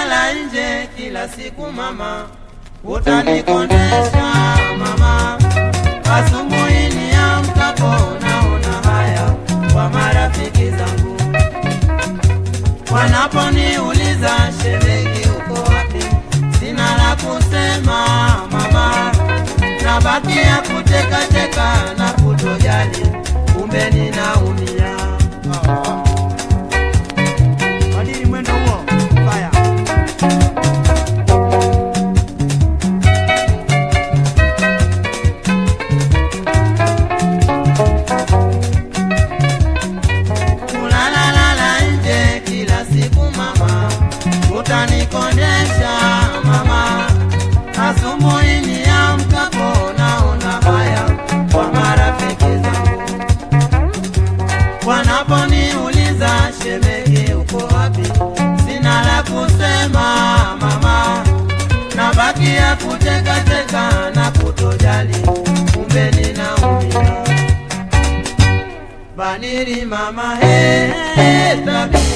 lala nje kila siku mama, utanikondesha mama. Asubuhi niamkapo naona haya kwa marafiki zangu wanaponiuliza shemeji uko wapi, sina la kusema mama, nabakia kutekateka na kutojali, kumbe ninaumia. Badili mwendo huo. Fire. Kulalalala nje kila siku mama, utanikondesha mama. Asubuhi niamkapo naona haya kwa marafiki zangu wanaponiuliza shemeji uko wapi, sina la kusema mama, nabakia kutekateka na kutojali, kumbe ninaumia. Badili mama, he, he, tabia